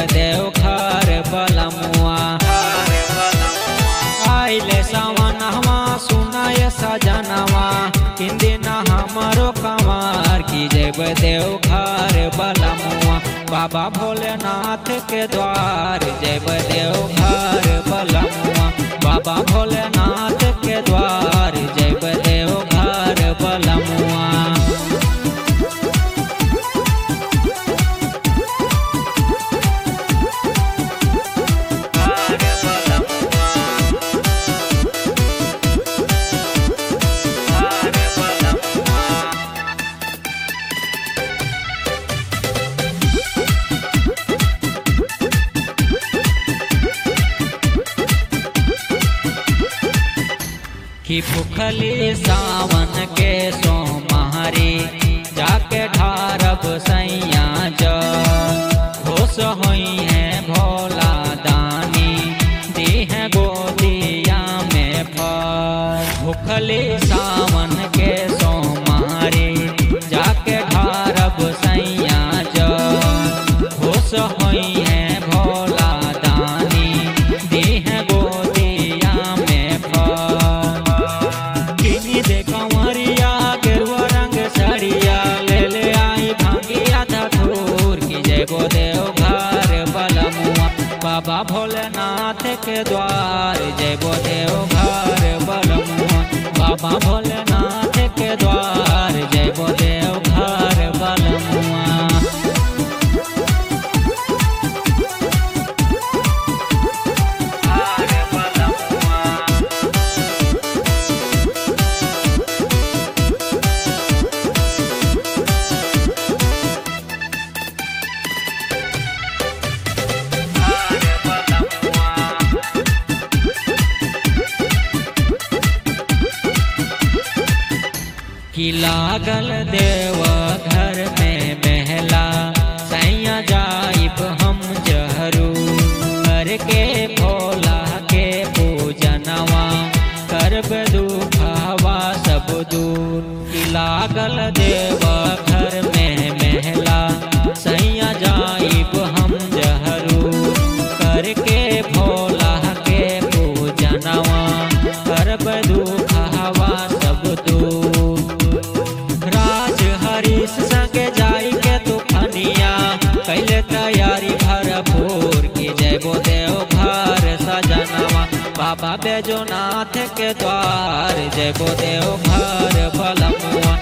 देव घर बलमुआ आइले सावनवा सुनाय सजनवा किंदिन हमरो कमार की जब देव घर बलमुआ बाबा भोलेनाथ के द्वार जब देव घर बलमुआ बाबा भोलेनाथ के द्वार जब देव घर बलमुआ कि भूखली सावन के सोमारी जाके ढारब सैया जल होश होई है भोला दानी दी है गोदिया में फल भूखली सावन के सोमारी जाके ढारब सैया जल होश होई है भोला दानी दी है गोदिया में फल किनी दे कंवरिया गेरुआ रंग साड़िया ले ले आई भांगिया धठूर की जय गो देव घर बलमुआ बाबा भोलेनाथ के द्वार जय गो देव घर बलमुआ बाबा भोलेनाथ के द्वार जय गो देव घर बलमुआ कि लागल देव घर में महला सैया जाइब हम जहरू करके भोला के पूजनवा करब दुखवा सब दूर कि लागल देव घर में महला सैया जाइब हम जहरू करके भोला के पूजनवा करब दुखवा सब दूर राज हरीश संगे जाई के तूफानिया कैले तैयारी भरपूर की जय गो देव घर सजनवा बाबा बैजोनाथ के द्वार जय गो देव घर बलमुआ